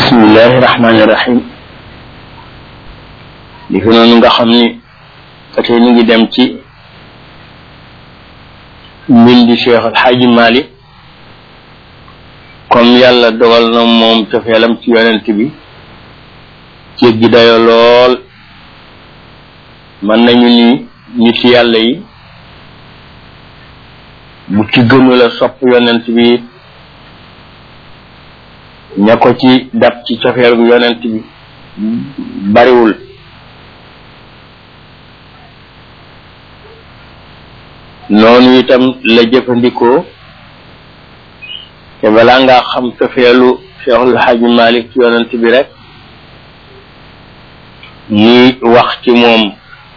bismillahi rahmaani rahim li fi noonu nga xam ni ba tey ñu ngi dem ci mbindi Cheikh El Hadji Malick comme yàlla dogal na moom cofeelam ci yonent bi jéggi dayo lool mën nañu ni nit yàlla yi bu ci gënu la sopp yonent bi ña ko ci dab ci cofeelu yonent bi bariwul noonu itam la jëfandikoo te balaa ngaa xam cofeelu Cheikhul Hadji Malick ci yonent bi rek muy wax ci moom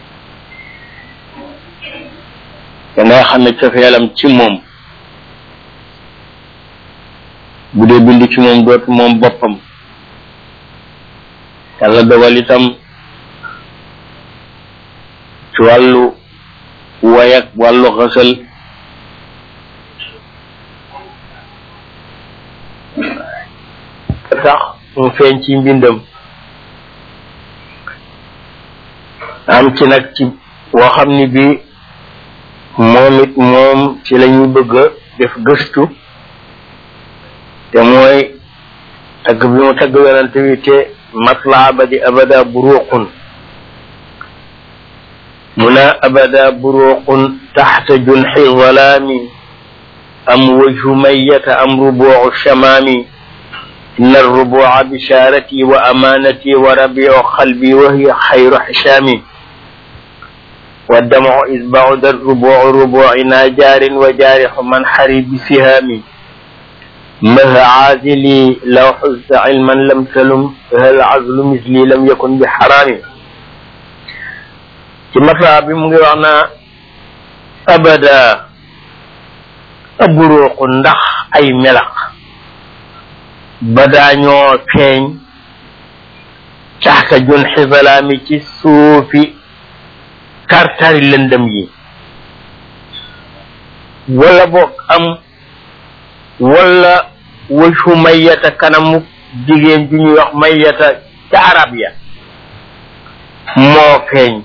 te ngay xam ne cofeelam ci moom bu dee bind ci moom dootu moom boppam yàlla dogal itam ci wàllu way ak wàllu xësal sax mu feeñ ci mbindam am ci nag ci woo xam ni bi moom it moom ci la ñu bëgg a def gëstu te mooy tagg bi mu tagg yonante bi te matla abadi abada buruqun muna abada buruqun taxta junxi zalaami am wajhu mayyata am rubuucu shamaami inna arrubuuca bishaarati wa amaanati wa rabiicu qalbi wa hiya xayru xisaami والدمع إذ بعد الربوع ربوعنا جار وجارح من حري بسهامي مه عازلي لو حزت علما لم تلم هل عزل مثلي لم يكن بحرام ci masa bi mu ngi wax naa abada aburuuqu ndax ay melax badaa ñoo feeñ caxka jun xisalaami ci suufi kartari lëndëm yi wala boog am wala wëccu mayyata kanamu jigéen ju ñuy wax mayyata ca arab ya moo feeñ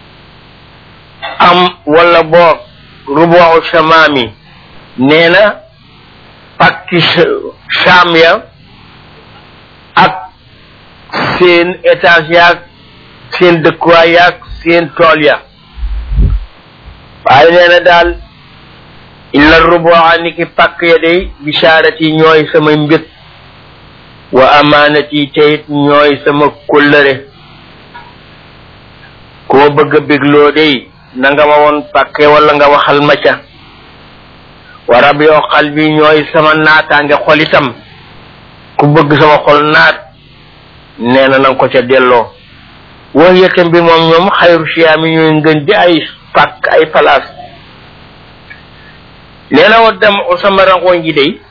am wala boog rubu shamaami nee na pakki sham ya ak seen étage yaag seen dëkkuwaay yaag seen tool ya waaye nee na daal illa rubu'a ni ki pàkk ya day bishaarati ñooy sama mbég wa amaanati teyit ñooy sama kóllëre koo bëgg a bégloo day na nga ma woon pàkke wala nga waxal ma ca wa rab yoo xal bi ñooy sama naataange xol itam ku bëgg sama xol naat nee na nanga ko ca delloo wax yëkkam bi moom ñoom xayru siyaami ñooy ngën di ay pàkk ay palaas nee na wa dem sama rangoon ji day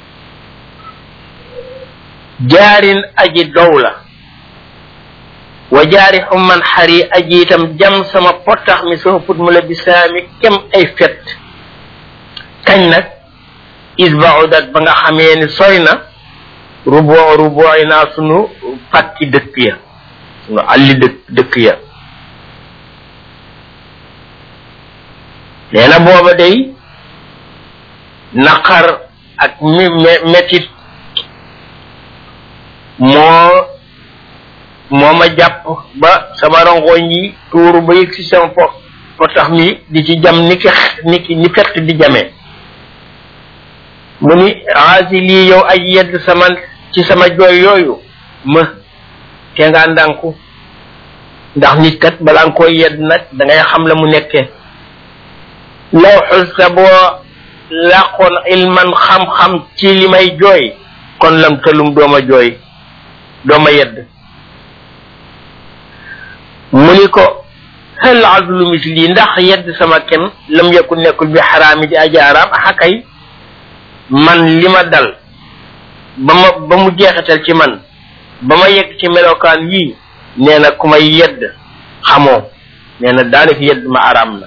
jaarin aji dow la wa jaari xumman xari aji itam jam sama potax mi sama put mu la bisaami kem ay fet kañ nag isbaudat ba nga xamee ni sori na ruboo rubooy naa sunu pàkki dëkk ya sunu alli dëkk dëkk ya nee na booba day naqar ak mi metit moo moo ma jàpp ba sama rongoñ yi tuuru ba yëg si sama po potax mi di ci jam ni ki ni ki ni fett di jamee mu ni aasi lii yow aj yedd sama ci sama jooy yooyu ma te nga ndànku ndax nit kat balaa nga koy yedd nag da ngay xam la mu nekkee law xusta boo làqoon ilman xam-xam ci li may jooy kon lam talum dooma jooy dooma yedd mu ni ko hal azlu misli ndax yedd sama kem lam yakun nekkul bi xaraami di aji araam axakay man li ma dal ba ma ba mu jeexital ci man ba ma yegg ci melokaan yii nee na ku may yedd xamoo nee na daanaka yedd ma araam na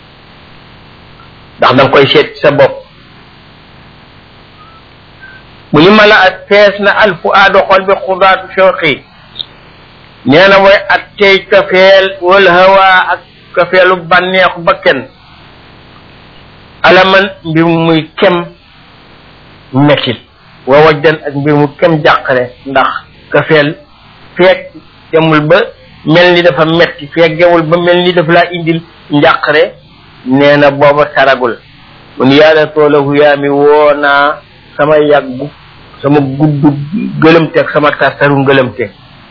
ndax danga koy seet ci sa bopp mu ni mala at fees na alfu aado xol bi xudaatu shawqi nee na mooy at tey kafeel wal hawa ak kafeelu bànneexu bakken alaman mbir muy kem mettit wa wajdan ak mbir mu kem jàqare ndax kafeel feek demul ba mel ni dafa metti feek demul ba mel ni dafa laa indil njàqare nee na booba taragul mun yàlla toolahu yaa mi woo naa sama yàggu sama guddu gëlëmte ak sama tartaru ngëlëmte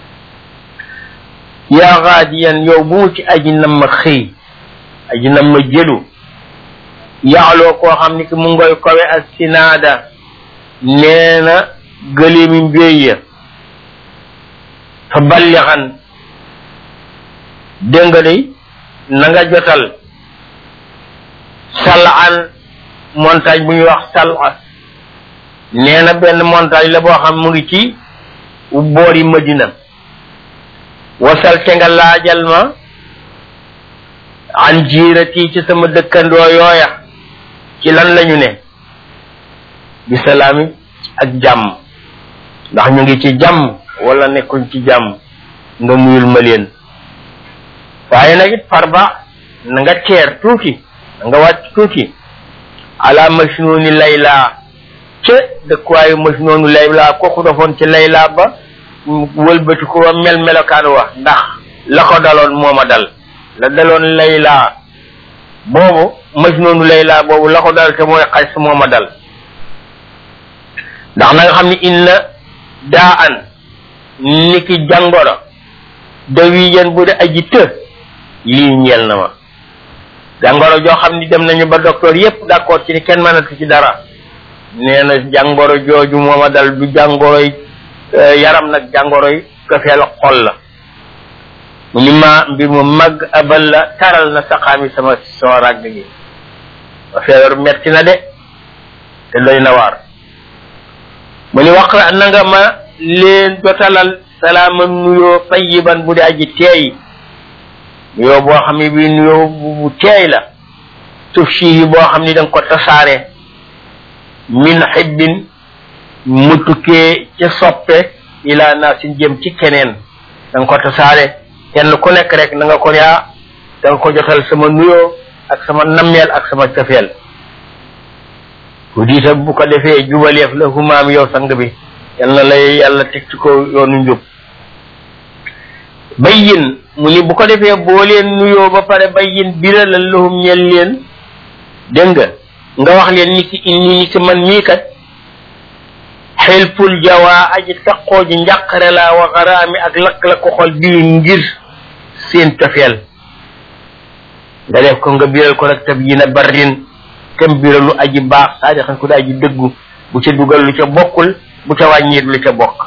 yaa xaadiyan yow bu mu ci aji nam ma xëy aji nam ma jëlu yaaloo koo xam ni ki mu ngoy kowe ak sinaada nee na gëleemi mbéy ya fa ballixan dégg nga day na nga jotal salaan montagne bu ñuy wax sala nee na benn montagne la boo xam mu ngi ci boori Madina wasal te nga laajal ma an jiirati ci sama dëkkandoo yooya ci lan lañu ne bi salaami ak jàmm ndax ñu ngi ci jàmm wala nekkuñ ci jàmm nga muyul ma leen waaye nag it farba na nga teer tuuti na nga wàcc tuuti ala majnuni layla ca dëkkuwaayu majnunu layla kooku defoon ci layla ba wëlbati ko mel melokaan wa ndax la ko daloon mooma dal la daloon layla boobu majnunu layla boobu la ko dal te mooy xas mooma dal ndax na nga xam ni inna daa an niki jàngoro dawiyan bu de aji të lii ñeel na ma jàngoro joo xam ni dem nañu ba docteur yépp d'accord ci ni kenn mënatu ci dara nee na jàngoro jooju mooma dal du jàngoroy yaram nag jàngoroy kafeel xol la mu ni ma mbir mu mag abal la taral na saxaami sama sama ràgg gi ma feebar metti na de te doy na waar mu ni wax na nga ma leen jotalal salaama nuyoo tayiban bu di aji teey nuyoo boo xam ne bii nuyoo bu teey la tuf yi boo xam ni da nga ko tasaare min xibbin mu tukkee ca soppe ilaa naa sin jëm ci keneen da nga ko tasaare kenn ku nekk rek na nga ko yaa da nga ko jotal sama nuyoo ak sama nammeel ak sama cofeel bu diita bu ko defee jubaleef la humaam yow sang bi yal na lay yàlla teg ci ko yoonu njub bayyin mu ni bu ko defee boo leen nuyoo ba pare bayyin biralal lahum ñel leen dégg nga nga wax leen ni ki inni ni ki man mii kat xelpul jawaa aji taqoo ji njàqare laa wa xaraami ak lakk la ko xol bii ngir seen tafeel nga def ko nga biral ko nag tab yi na barrin kem biralu aji baax saa xam ko da aji dëggu bu ca dugal lu ca bokkul bu ca wàññiit lu ca bokk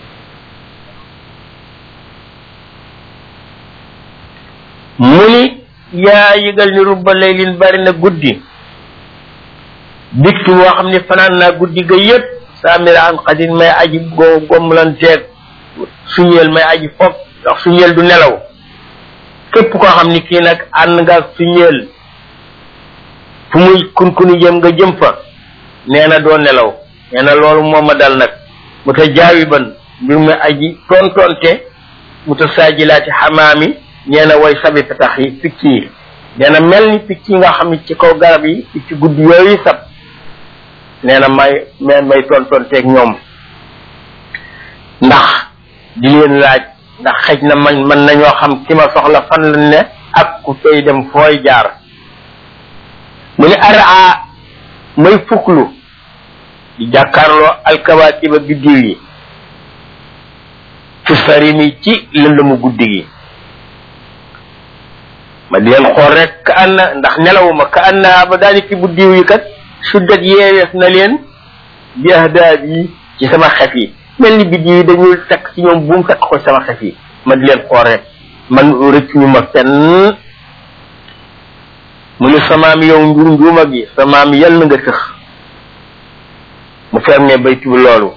mu ni yaa yëgal ni rubba laylin bari na guddi diktu boo xam ne fanaan naa guddi ga yépp saamira an xadin may aji go gomlanteeg suñeel may aji foog ndax suñeel du nelaw képp koo xam ni kii nag ànd nga suñeel fu muy kunkuni jëm nga jëm fa nee na doo nelaw nee na loolu moom ma dal nag mu ta jaawi ban mbir mu aji tontonte mu ta saajilaati xamaami nee na way sabi petax yi picc yi nee na mel ni picc yi nga xam ne ci kaw garab yi picc guddi yooyu sab nee na may may may tontonteeg ñoom ndax di leen laaj ndax xëj na man mën nañoo xam ki ma soxla fan la ne ak ku tey dem fooy jaar mu ni araa may fuklu di jàkkaarloo alkawaatiba biddiw yi fi sarimi ci lëndëmu guddi gi ma di leen xool rek ka anna ndax nelawuma ka anna ba daal ci buddiw yi kat suddat yeewees na leen bi ahdaab yi ci sama xef yi mel ni biddiw yi dañuy takk ci ñoom buum takk ko sama xef yi ma di leen xool rek man rëccuñu ma fenn mu ni samaam yow njur njuuma gi samaam yal na nga tëx mu fermé baytu bi loolu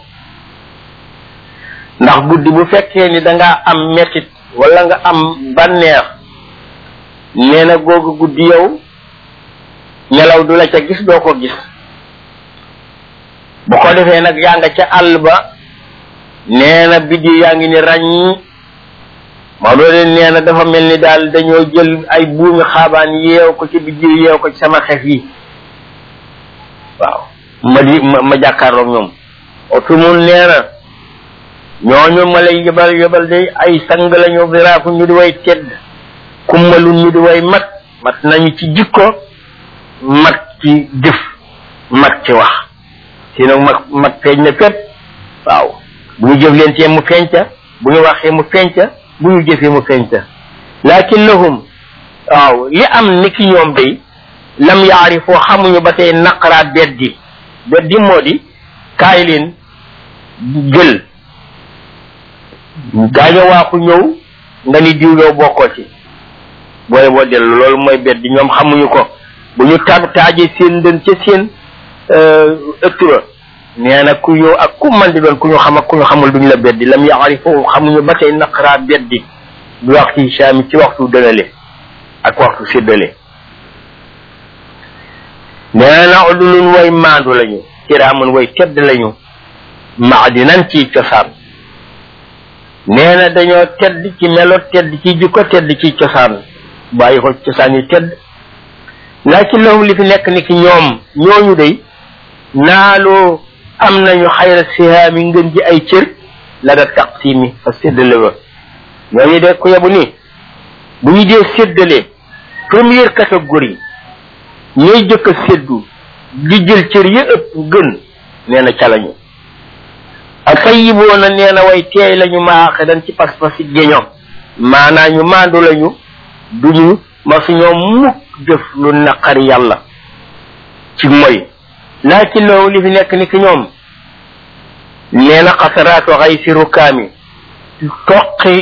ndax guddi bu fekkee ni dangaa am mettit wala nga am bànneex nee na googu guddi yow nelaw du la ca gis doo ko gis bu ko ko defee nag yaa nga ca àll ba nee na biddiw yaa ngi ni ràññ Maodo leen nee na dafa mel ni daal dañoo jël ay buumi xaabaan yeew ko ci biddiw yeew ko ci sama xef yi waaw ma di ma ma jàkkaarloog ñoom otu mun nee na ñooñu ma lay yëbal yëbal day ay sang lañu biraafu ñu di way tedd kummalu ñu di way mat mat nañu ci jikko mat ci jëf mat ci wax si nag mag mat feeñ na fépp waaw bu ñu jëf leen tee mu feeñca bu ñu waxee mu feeñca bu ñu jëfee mu feeñca lakin lahum waaw li am ni ki ñoom day lam yaarifoo xamuñu ba tey naqaraat beddi beddi moo di kaay leen jël gaaño waaxu ñëw nga ni diw yow bokkoo ci booy boo dellu loolu mooy beddi ñoom xamuñu ko bu ñu taab taajee seen ndën ca seen ëtt ba nee na ku yow ak ku man di doon ku ñu xam ak ku ñu xamul duñu la beddi lam yaarifoo xamuñu ba tey naqaraat beddi du waxtu saami ci waxtu dënale ak waxtu séddale nee na udulun way maandu lañu kiraamun way tedd lañu maadinan ci cosaan nee na dañoo tedd ci melo tedd ci jikko tedd ci cosaan bàyyi ko cosaan yu tedd laakin lahum li fi nekk ni ki ñoom ñooñu day naaloo am nañu xayra sihaami ngën ji ay cër la da taqsimi fa séddale ba ñooñu de ku yebu ni bu ñu dee séddale première catégorie ñooy jëkk a séddu di jël cër yi ëpp gën nee na ca lañu ak tayiboona nee na way teey lañu maaxe dan ci pas-pas yi géño maanaa ñu maandu lañu duñu ma su ñoom mukk jëf lu naqari yàlla ci moy laakin loolu li fi nekk ni ki ñoom nee na xasaraatu xay si rukaami toqi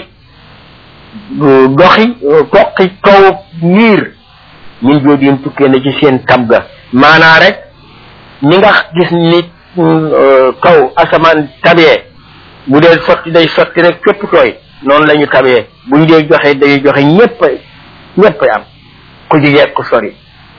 doxi toqi kaw niir min joodin tukkee na ci seen tab ga maanaa rek ni nga gis ni kaw asamaan tabee bu dee sotti day sotti rek fépp tooy noonu la ñu tabee bu ñu dee joxe day joxe ñépp ñépp am ku jigee ku sori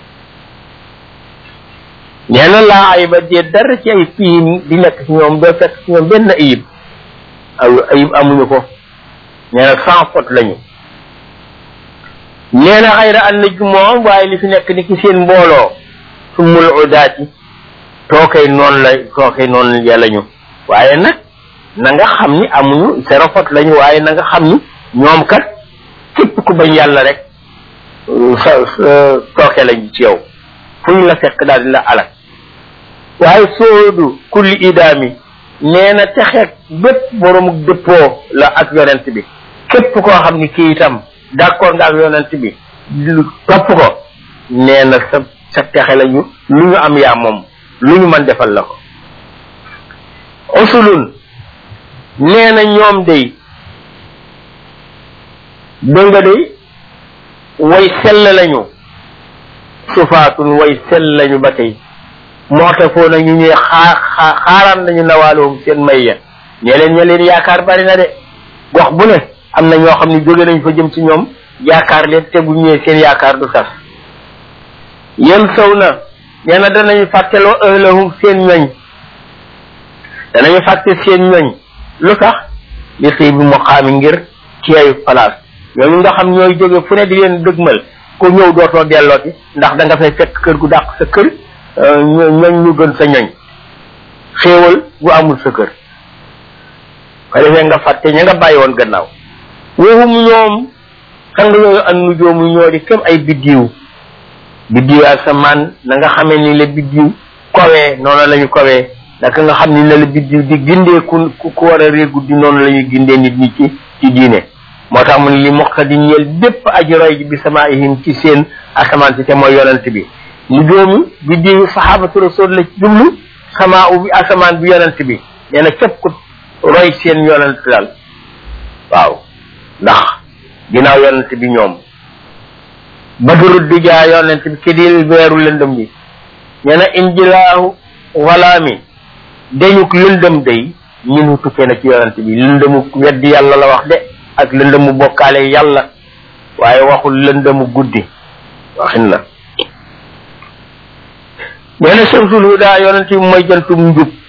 nee na laa ay ba dee dara ci ay fiim di nekk ci ñoom doo fekk ci ñoom benn ayib aw ayib amuñu ko nee na sans faute lañu nee na xayra an naj moom waaye li fi nekk ni ki seen mbooloo summul udaati tookay noonu la tookay noonu yàlla ñu waaye nag na nga xam ni amuñu zéro faute lañu waaye na nga xam ni ñoom kat képp ku bañ yàlla rek sa tooke lañ ci yow fu ñu la fekk daal di la alak waaye soodu kulli idaami nee na texeeg bépp borom dëppoo la ak yonent bi képp koo xam ni kii itam d'accord nga ak yonent bi topp ko nee na sa sa texe lañu lu ñu am yaa moom lu ñu mën defal la ko usulun nee na ñoom day dégg nga day way sell lañu sufaatun way sell lañu ba tey mootafoo na ñu ñuy xaar xaaraan nañu nawaalowum seen may ya ñee leen ñe leen yaakaar bari na de gox bu ne am na ñoo xam ne jóge nañ fa jëm ci ñoom yaakaar leen te bu ñëwee seen yaakaar du tas yem sow na nee na danañu fàtteloo ëhlahum seen ñoñ danañu fàtte seen ñoñ lu tax li xëy bi mu xaami ngir teeyu place ñooñu nga xam ñooy jóge fu ne di leen dëgmal ku ñëw dootoo dellooti ndax da nga fay fekk kër gu dàq sa kër ñoñ ñu gën sa ñoñ xéewal gu amul sa kër ko defee nga fàtte ña nga bàyyi woon gannaaw woohum ñoom sang yooyu an nu joomu ñoo di kem ay biddiw biddiw asamaan na nga xamee ni la biddiw kowee noonu la ñu kowee naka nga xam ni la la biddiw di gindee ku ku war a réer guddi noonu la ñuy gindee nit ñi ci ci diine moo tax mu ne li moqta di ñeel bépp aji roy ji bi sama ihim ci seen asamaan si te mooy yonent bi mu doomu biddiw sahabatu rasul la jublu sama u bi asamaan bi yonent bi nee na képp ku roy seen yonent daal waaw ndax ginnaaw yonent bi ñoom badru dijaa yonent bi ki di weeru lëndëm bi nee na injilaahu walaami dañuk lëndëm day ñun tukkee na ci yonent bi lëndëmu weddi yàlla la wax de ak lëndëmu bokkaale yàlla waaye waxul lëndëmu guddi waxin la nee na shamsul huda yonent bi mooy jantum njub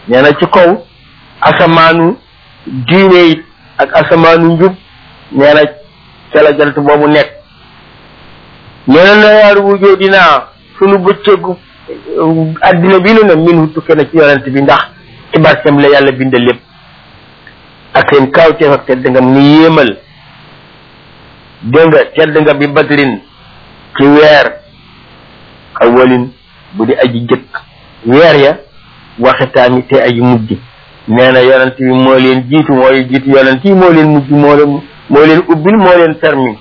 nee na ci kaw asamaanu diine it ak asamaanu njub nee na ca la jant boobu nekk nee na nayaaru wujoo dinaa sunu bëccëgu addina bi nu ne min tukke na ci yonent bi ndax ci barkeem la yàlla bind lépp ak seen kaawteef ak tedd nga ni yéemal dégg nga tedd nga bi badrin ci weer awalin bu di aji jëkk weer ya waxitaami te aji mujj nee na yonent bi moo leen jiitu mooy jiitu yonent yi moo leen mujj moo leen moo leen ubbil moo leen permis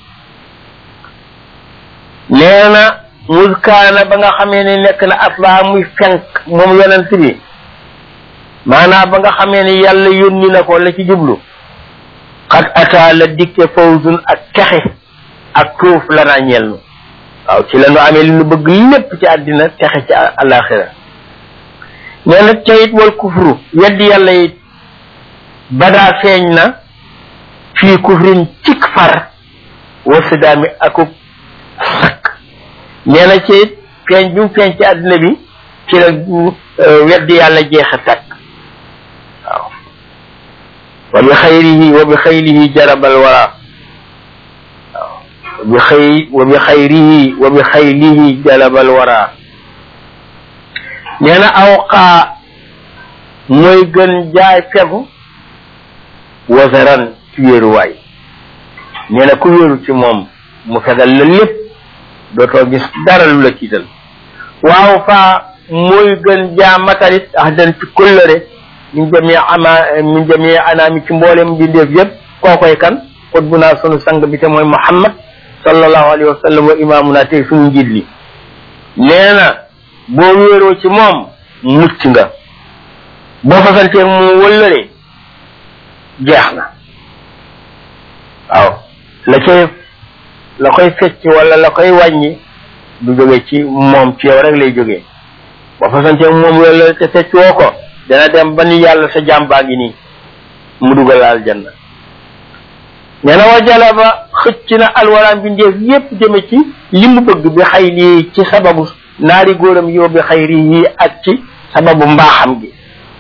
nee na muskaana ba nga xamee ne nekk na atlaa muy fenk moom yonent bi maanaam ba nga xamee ne yàlla yónni na ko la ci jublu xat ataa la dikke fawzun ak texe ak tuuf la naa ñeel nu waaw ci la nu amee li nu bëgg lépp ci àddina texe ci alaxira nee na teyit wal kufru weddi yàlla it badaa feeñ na fii kufrin cik far wasidaami akub sakk nee na ci it feeñ bi mu feeñ ci àddina bi ci la weddi yàlla jeexa takk waaw wa bi xayrihi wa bi xayrihi jarabal wara waaw wa bi xay wa bi xayrihi wa bi xaylihi jarabal wara nee na awqaa mooy gën jaay fegu wasaran ci wéeruwaay nee na ku wéeru ci moom mu fegal la lépp dootoo gis dara lu la tiital waaw faa mooy gën jaa matalit ax dan ci kóllëre min jamii ama min jamii anaami ci mboolem bindeef yëpp kookoy kan xut bu naa sunu sang bi te mooy muhammad sallallahu alayhi wa sallam wa imaamuna tey sunu njiit li nee na boo wéeroo ci moom mucc nga boo fasanteeg mu wëllëre jeex na waaw la cay la koy fecc wala la koy wàññi du jóge ci moom ci yow rek lay jógee boo fasanteeg moom wëllëre te fecc woo ko dana dem ba ni yàlla sa jàmbaa ngi nii mu dugal aljanna nee na wa jalaba xëcc na alwaraam bindeef yépp jëme ci li mu bëgg bi xay lii ci sababu naari góoram yow bi xayri yi ak ci sababu mbaaxam gi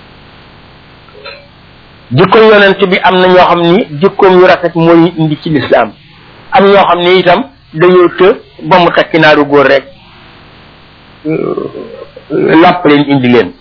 jikko yonent bi am na ñoo xam ni jikkoom yu rafet mooy indi ci lislaam am ñoo xam ni itam dañoo të ba mu takki naaru góor rek làpp leen indi leen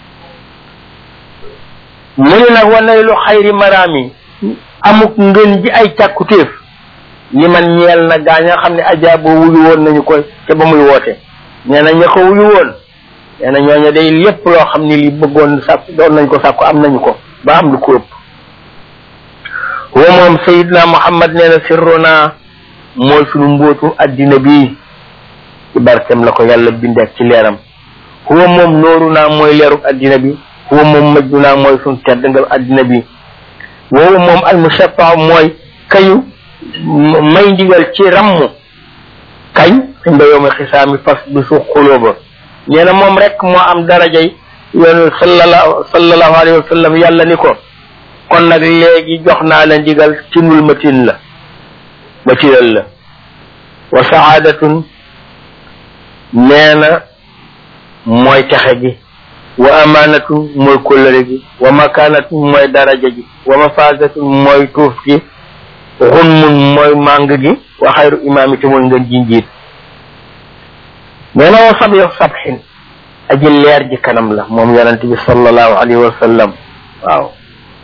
mu ne nag wanay lu xayri maraami amuk ngën ji ay càkkutéef li man ñeel na gaa ña xam ne ajaaboo wuyu woon nañu ko te ba muy woote nee na ña ko wuyu woon nee na ñooñu day lépp loo xam ne li bëggoon sàkk doon nañ ko sàkku am nañu ko ba am lu ko ëpp wa moom sayidna muhammad nee na sirrona mooy sunu mbóotu addina bi ci barkem la ko yàlla bindeek ci leeram huwa moom nooru naa mooy leeruk addina bi huwa moom majju naa mooy sunu tedd nga addina bi woowu moom almushaffa mooy kayu may ndigal ci rammu kañ inda yowmi xisaami fas bi su xulóoba nee na moom rek moo am darajay yoonu sallallahu sallallahu alayhi wa sallam yàlla ni ko kon nag léegi jox naa la ndigal tinul ma tin la ma tinal la wa saadatun nee na mooy texe gi wa amaanatun mooy kóllëre gi wa makaanatun mooy daraja gi wa mafaasatun mooy tuuf gi xunmun mooy màng gi wa xayru imaam te mooy ngën ji njiit nee na wa sab yow sabxin aji leer ji kanam la moom yonente bi sallallahu alayhi wa sallam waaw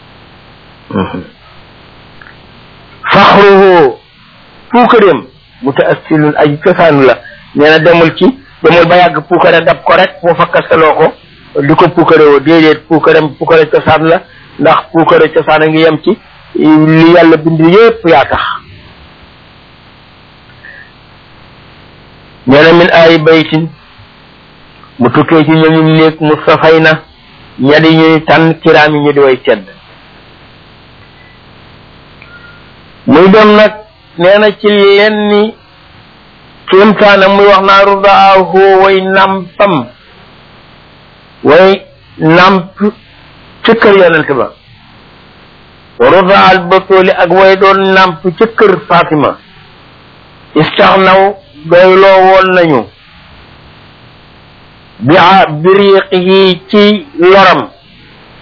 faxruhu puukareem mutaasilun aji cosaanu la nee na demul ci demul ba yàgg puukare dab ko rek foo fakkasaloo ko di ko puukare woo déedéet puukareem puukare cosaan la ndax puukare cosaan a ngi yem ci li yàlla bind yépp yaa tax nee na min ay baytin mu tukkee ci ñooñu néeg mu safay na ñadi ñuy tànn kiraam yi ñu di way tedd muy dem nag nee na ci lenni kéemtaanam muy wax naa rudaahu way nampam way namp ci kër yonent ba rudaal batooli ak way doon namp ci kër Fatima istaxnaw doyloo woon nañu bi biriiqihi ci loram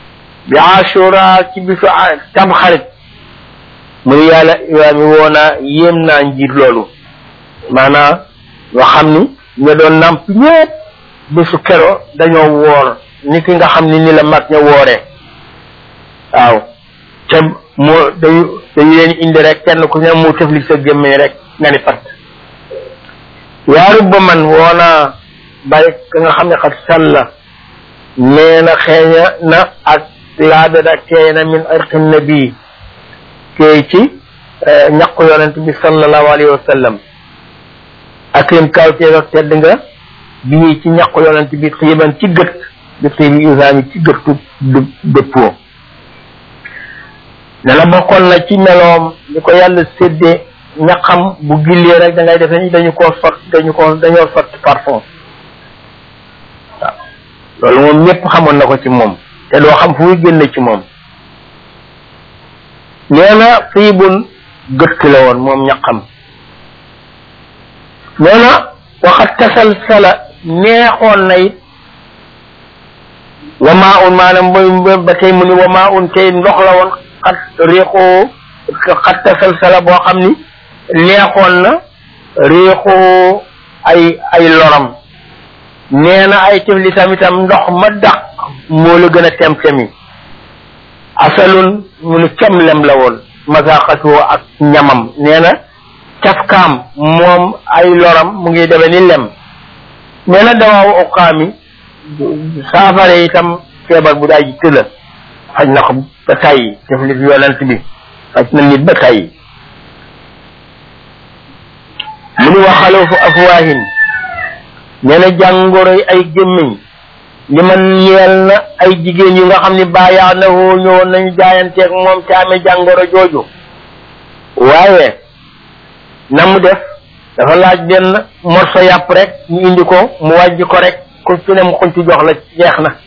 bi ashura ci bisu tam xarit mu ni yàlla imaam yi woo naa yéem naa njiit loolu maanaam yoo xam ni ña doon namp ñépp bésu kero dañoo woor ni ki nga xam ni ni la mag ña wooree waaw te moo dañu dañu leen indi rek kenn ku ne mu tëfli sa gémmiñ rek nga ni pat yaaru ba man woonaa bàyyi ka nga xam ne xat sàlla nee na xeeña na ak laabe da teey na min irqi nabi teey ci ñaqu yonent bi sallallahu alayhi wa sallam akrim kawteeg ak tedd nga bii ci ñaqu yonent bi xiiban ci gët bi xiibi isaami ci gëttu dëppoo ne la bokkoon na ci meloom li ko yàlla séddee ñaqam bu gillee rek da ngay defe ni dañu koo sot dañu ko dañoo sot parfum waaw loolu moom ñëpp xamoon na ko ci moom te doo xam fu muy génne ci moom nee na xiibun gëtt la woon moom ñaqam nee na waxat tasal sala neexoon na it wamaa un maanaam mooy ba tey mu ni wamaa un tey ndox la woon xat réexoo xat tasal sala boo xam ni neexoon na réexoo ay ay loram nee na ay tiflitam itam ndox ma dàq moo la gën a tem-temi asalun mu ni camlem la woon masaqatoo ak ñamam nee na cafkaam moom ay loram mu ngi deme ni lem nee na dawaawu uqaami saafara itam feebar bu daay ji tëla faj na ko ba tàyyi tiflit yonent bi faj na nit ba tàyyi mu ni waxaloo fu afwaahin nee na jàngoroy ay gémmiñ li man yeel na ay jigéen yu nga xam ni bàyyaa na woo ñëwoon nañu jaayanteeg moom te amee jàngoro jooju waaye na mu def dafa laaj benn morso yàpp rek ñu indi ko mu wàjj ko rek ku ci ne mu xunti jox la jeex na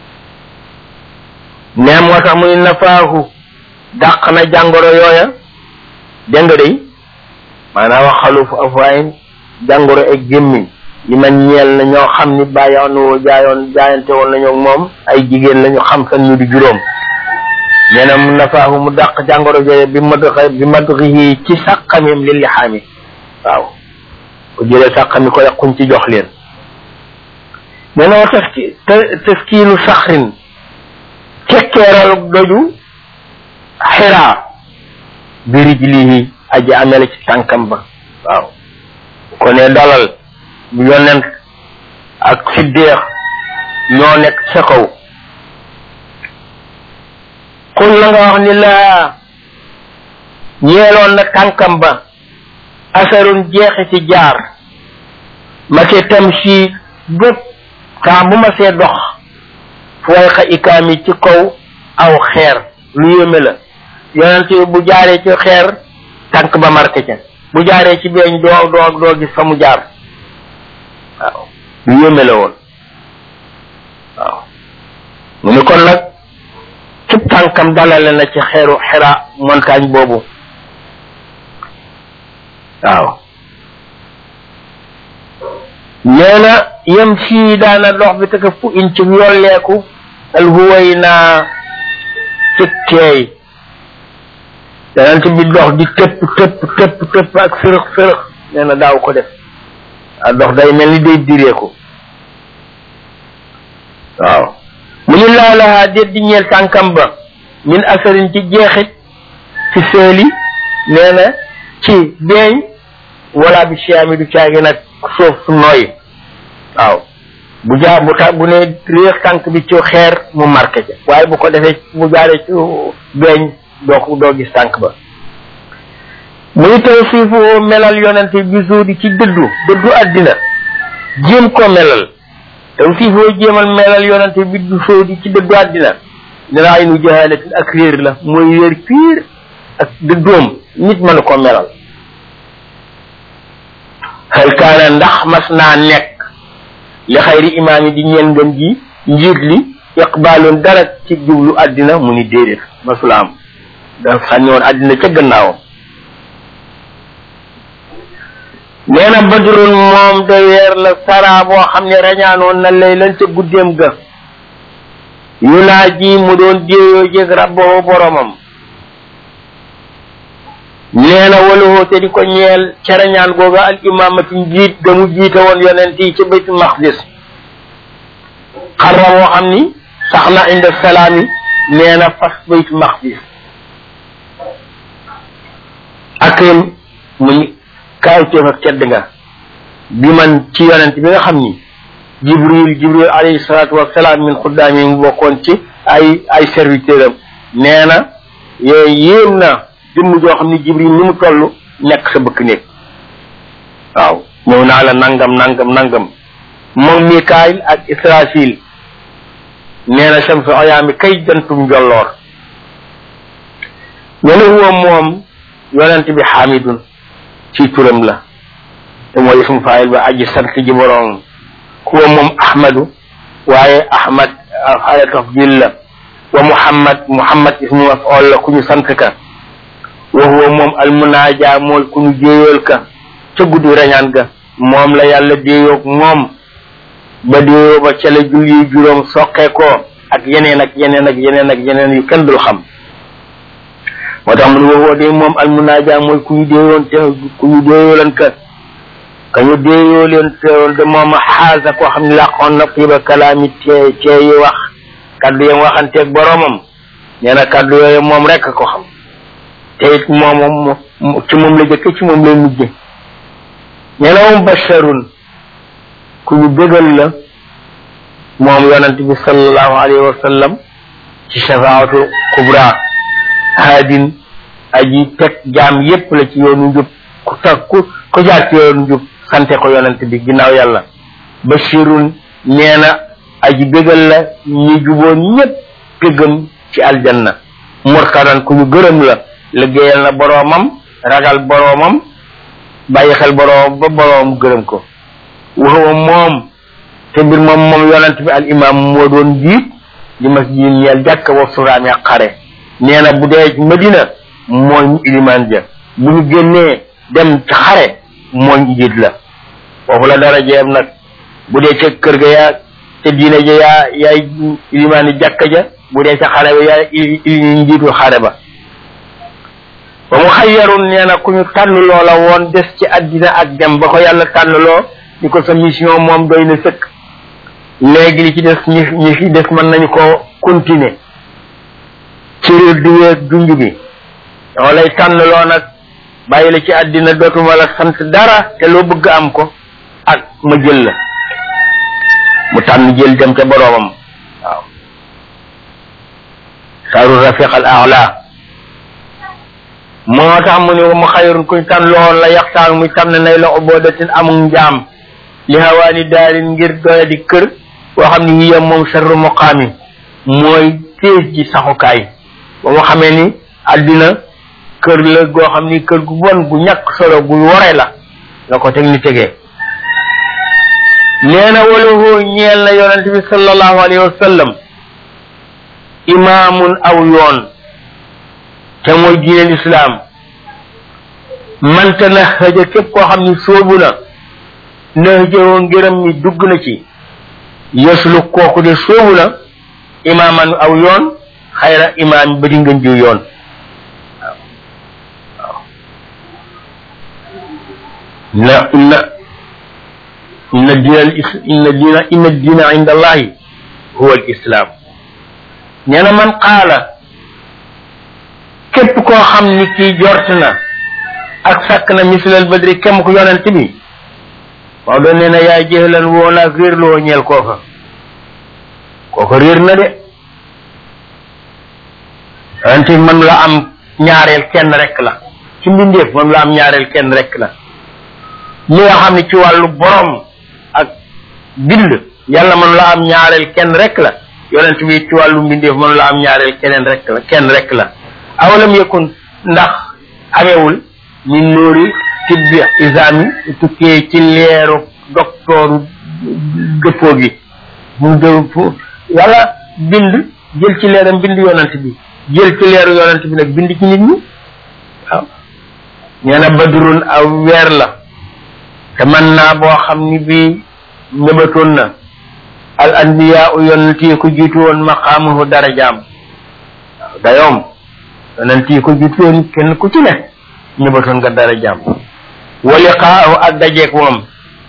nee moo tax muy nafaahu dàq na jàngoro yooya dégg nga day maanaam wax xalufu afwaayin jàngoro ak gémmiñ li man ñeel na ñoo xam ni bàyyoon jaayoon jaayante woon nañu moom ay jigéen lañu xam san ñu di juróom nee na mu nafaahu mu dàq jàngoro jooye bi madx bi madxihi ci sàqamim li lixaami waaw ku jëlee sàqami ko yàquñ ci jox leen nee na wa taski taskiinu saxrin kekkeeralu doju xiraa bi rijlihi aji amele ci tànkam ba waaw ko ne dalal bu yonent ak siddeex ñoo nekk sa kaw xul la nga wax ni laa ñeeloon na tànkam ba asarun jeexi ci jaar ma ke tam si bépp saa bu ma see dox fu way xa ikaam yi ci kaw aw xeer lu yéeme la yonent bu jaaree ci xeer tànk ba marqué ca bu jaaree ci beeñ doo doo doo gis fa mu jaar waaw lu yéeme la woon waaw mu ni kon nag ci tànkam dalale na ci xeeru xira montagne boobu waaw nee na yem fii daana dox bi taka fu in ci yolleeku al huway naa ci teey danant bi dox di tëpp tëpp tëpp tëpp ak fërëx fërëx nee na daaw ko def a dox day mel ni day direeku waaw mu ni laa lahaa déet di ñeel tànkam ba min asarin ci jeexit ci seeli nee na ci beeñ wala bi siyaami du caagi nag suuf su nooy waaw bu jaar bu ta bu ne réex tànk bi ci xeer mu marqué ca waaye bu ko defee bu jaaree ci beeñ doo ko doo gis tànk ba muy taw siifu melal yonente bi zuudi ci dëddu dëddu àddina jéem ko melal taw siifoo jéemal melal yonente bi du zuudi ci dëddu àddina dina ay nu jahalatin ak réer la mooy réer piir ak dëddoom nit mënu ko melal xel kaana ndax mas naa nekk li xayri imaam yi di ñeen ngën ji njiit li iqbaalun dara ci jublu àddina mu ni déedéet masula am dafa sànni woon àddina ca gannaawam nee na badrun moom de weer la sara boo xam ne rañaanoon na lay lan ca guddeem ga yu naa ji mu doon déeyoo jég rabboo boromam nee na waluhoo te di ko ñeel cerañaan googa al imaamati njiit ga mu jiite woon yonent yi ci baytul maqdis xarra woo xam ni sax na inda salaami nee na fas baytul maqdis akrim muy kaawteef ak tedd nga bi man ci yonent bi nga xam ni jibril jibril alayhi salaatu wasalaam min xuddaami mu bokkoon ci ay ay serviteur am nee na yooyu yéem na jëmm joo xam ni jibril ni mu toll nekk sa bëkk néeg waaw ñëw naa la nangam nangam nangam moom mikaayil ak israfil nee na shamsu ayaami kay jantum njolloor ñene huwa moom yonent bi xamidun ci turam la te mooy ismu faayil ba aji sant ji boroom kuwa moom ahmadu waaye ahmad ala tafdil la wa muhammad muhammad ismu maf'ul la ku ñu sant ka wa huwa moom almunaaja mooy ku ñu jéeyool ka ca guddi rañaan ga moom la yàlla déeyoog moom ba déeyoo ba ca la julli juróom soqee ko ak yeneen ak yeneen ak yeneen ak yeneen yu kenn dul xam moo tax mu ne wa huwa de moom almunaaja mooy ku ñu déeyoon te ku ñu déeyoolan ka ka ñu déeyoo leen teewoon de moom xaasa koo xam ne làqoon na xiiba kalaami tee teeyi wax kaddu yam waxanteeg boroomam nee na kaddu yooyu moom rek ko xam te it moom ci moom la jëkke ci moom lay mujje nee na moom basharun ku ñu bégal la moom yonent bi sallallahu alayhi wa sallam ci shafaatu kubra haadin aji teg jaam yépp la ci yoonu njub ku tag ku ku jaar ci yoonu njub sante ko yonent bi ginnaaw yàlla bashirun nee na aji bégal la ñi juboon ñépp gëgëm ci aljanna murtadan ku ñu gërëm la liggéeyal na boroomam ragal boroomam bàyyi xel boroom ba boroom gërëm ko waxuwa moom te mbir moom moom yonent bi al imam moo doon jiit li masjid ñeel jàkk wa suraami ak xare nee na bu dee madina mooy ñu ilimaan ja bu ñu génnee dem ci xare mooy njiit la foofu la dara jeem nag bu dee ca kër ga yaa ca diine ja yaa yaay ilimaani jàkka ja bu dee ca xare ba yaa njiitul xare ba ba mu xayyarun nee na ku ñu tànn loola woon des ci àddina ak dem ba ko yàlla tànn loo ni ko sa mission moom doy na sëkk léegi li ci des ñi ñi fi des mën nañu ko continuer ci réer di weeg dunj bi dama lay tànn loo nag bàyyi la ci àddina dootuma la sant dara te loo bëgg am ko ak ma jël la mu tànn jël dem ca boroomam waaw saaru rafiq al aala moo tax mu ne mu xayrun kuñ tànn lool la yaxtaan muy tànn nay la ubodatin amul njaam li hawaani daarin ngir doya di kër boo xam ne hiya moom sarru muqaami mooy téej ji saxukaay ba mu xamee ni àddina kër la goo xam ni kër gu bon gu ñàkk solo gu wore la la ko teg ni tegee nee na walahu ñeel na yonent bi sallallahu alayhi wa sallam imaamun aw yoon te mooy diine lislaam manta na xëja képp koo xam ni sóobu na na xëjëwoo ngërëm mi dugg na ci yeslu kooku de sóobu na imaaman aw yoon xayra imaam ba di ngën jiw yoon na inna inna diina al is inna diina inna diina inda allahi huwa al islam nee na man qaala képp koo xam ni kii jort na ak sàkk na mislal badri kem ko yonent bi waaw doon nee na yaay jëxlan woo naag réer loo ñeel kooka kooka réer na de yonent bi man la am ñaareel kenn rek la ci mbindeef man la am ñaareel kenn rek la li nga xam ne ci wàllu borom ak bind yàlla man la am ñaareel kenn rek la yonent bi ci wàllu mbindeef man la am ñaareel keneen rek la kenn rek la awalam yakun ndax amewul min nóori tibbi isaami tukkee ci leeru doktooru dëppoo gi mu dë yàlla bind jël ci leeram bind yonent bi jël ci leeru yonent bi nag bind ci nit ñi waaw nee na badrun aw weer la te man naa boo xam ni bii nëbatoon na al anbiya u yonent yi ko jiitu woon maqaamuhu darajaam waaw dayoom yonent yi ko jiitu woon kenn ku ci ne ñëbatoon nga darajaam wa liqaahu ak dajeeg moom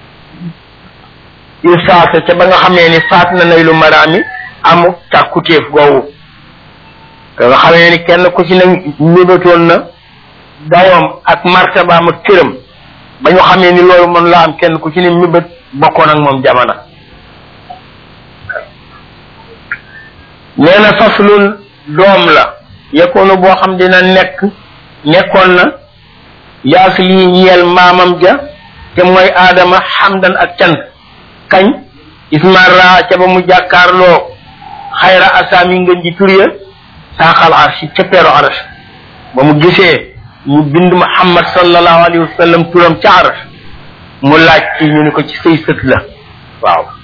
irsaasa ca ba nga xamee ni faat na nay lu maraami amu càkkutéef goowu te nga xamee ni kenn ku ci ne ñëbatoon na dayoom ak martabaam ak cëram ba ñu xamee ni loolu mën la am kenn ku ci ne mébét bokkoon ak moom jamana nee na faslun doom la yekkoonu boo xam dina nekk nekkoon na yaas lii ñeel maamam ja te mooy aadama xamdan ak cant kañ ismara ca ba mu jàkkaarloo xayra asaami ngën ji tur ya saaxal arsi ca peeru aras ba mu gisee ñu bind muhammad sallallahu alayhi wa sallam turam ca aras mu laaj ci ñu ni ko ci say sët la waaw